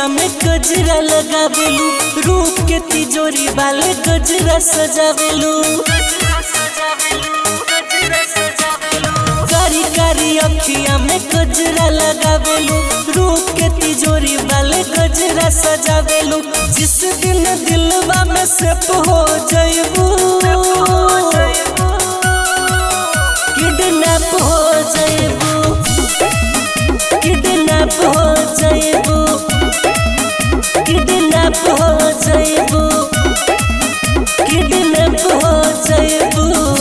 अखिया में गजरा लगावेलू रूप के तिजोरी वाले गजरा सजावेलू कारी कारी अखिया में गजरा लगावेलू रूप के तिजोरी वाले गजरा सजावेलू जिस दिन दिलवा में सेप हो जइबू किडनैप हो जइबू किडनैप हो जइबू किडनैप हो जइबू किडनैप हो जइबू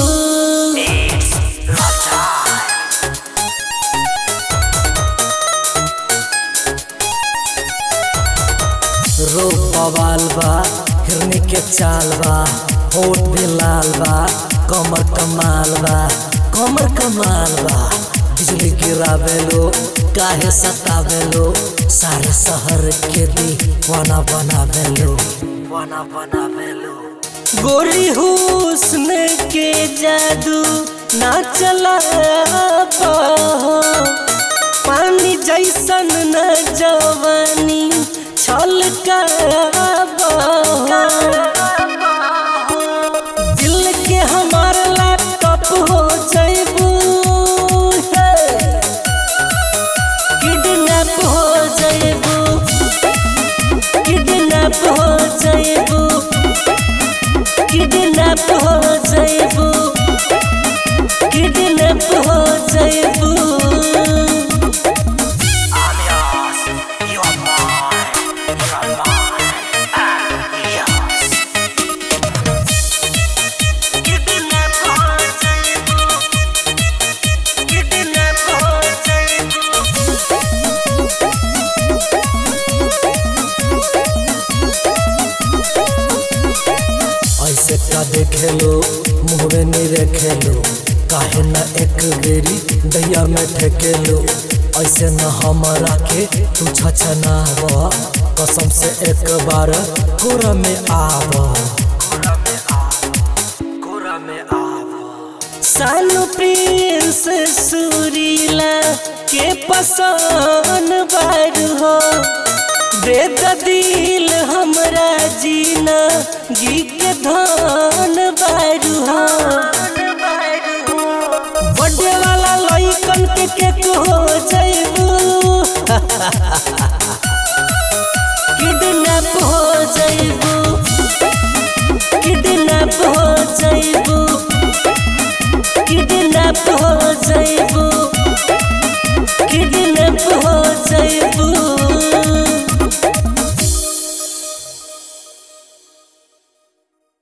रूप बवाल बा हिरनी के चाल बा होठ भी लाल बा कमर कमाल बा कमर कमाल बा बिजली गिरावेलो काहे सतावेलो सारे शहर के दीवाना बनावेलो वाना बनावेलो गोरी हुस्न के जादू ना चला पाहो पानी जैसन न जवानी छलका दिल के हमार लैपटॉप हो जइबू किडनैप हो जइबू किडनैप हो जइबू किडनैप हो जइबू किडनैप हो जइबू किडनैप हो जइबू किडनैप हो जइबू ऐसे का देखेलो मुँह में नहीं रखेलो काहे न एक बेरी दैया में ठेकेलो ऐसे न हमरा के तू छछनाव कसम से एक बार कोरा में आव कोरा में आव सानु प्रिंस सुरीला के पसंद बारू हो दे द दिल हमरा जीना गी के धन बारू हो बर्थडे वाला लइकन के केक हो जइबू किडनैप हो जइबू किडनैप हो जइबू किडनैप हो जइबू किडनैप हो जइबू